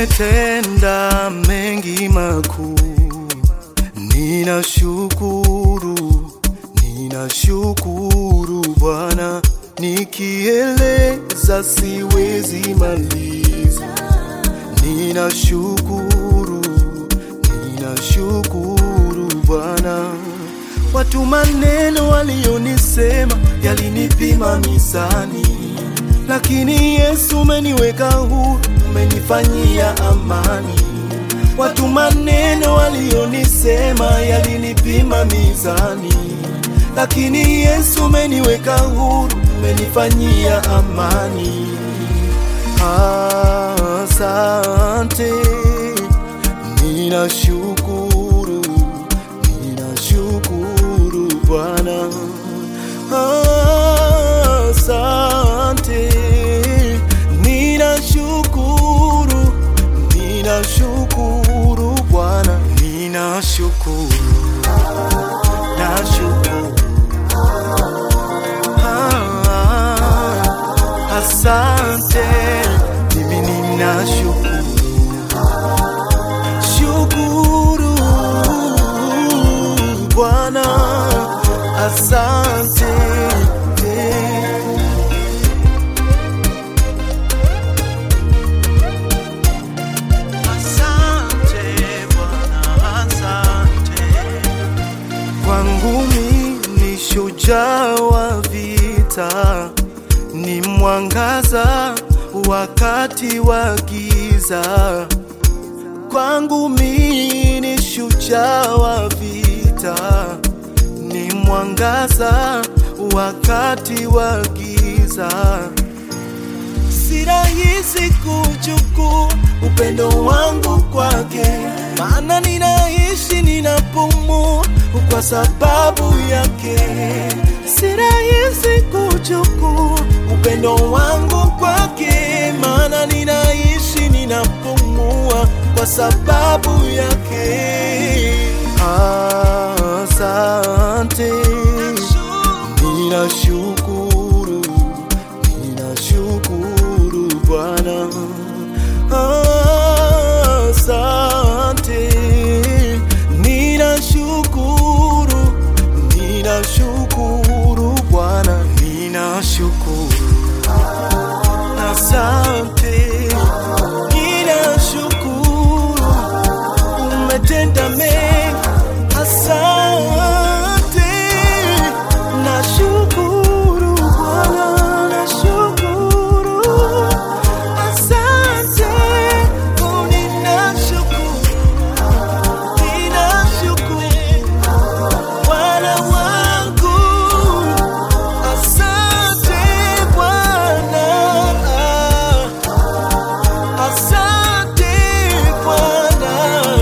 umetenda mengi makuu, ninashukuru, ninashukuru Bwana, nikieleza siwezi maliza. Ninashukuru, ninashukuru Bwana. Watu maneno walionisema yalinipima mizani, lakini Yesu umeniweka huru, umenifanyia amani. Watu maneno walionisema yalinipima mizani, lakini Yesu umeniweka huru, umenifanyia amani. Asante, ninashukuru, ninashukuru Bwana. Asante, ninashukuru, ninashukuru Bwana, ninashukuru, nashukuru. Ah, Asante, mimi ninashukuru, shukuru Bwana, asante. Asante Bwana, asante. Kwangu mimi ni shujaa wa vita, ni mwangaza wakati wa giza. Kwangu mimi ni shujaa wa vita, ni mwangaza wakati wa giza. Si rahisi kuchukua upendo wangu kwake, maana ninaishi ninapumua kwa sababu yake. Si rahisi kuchukua upendo wangu kwake, maana ninaishi ninapumua kwa sababu yake. Asante, ninashukuru, ninashukuru Bwana. Asante, ninashukuru, ninashukuru Bwana, ninashukuru. Asante, ninashukuru, umetenda mengi. Asante, nashukuru Bwana, nashukuru. Asante, oh, ninashukuru, ninashukuru Bwana wangu. Asante Bwana, asante Bwana,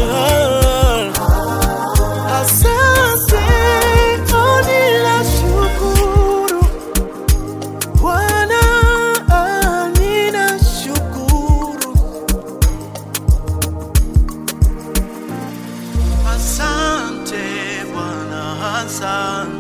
asante, oh, ninashukuru Bwana, ninashukuru. Asante Bwana, asante.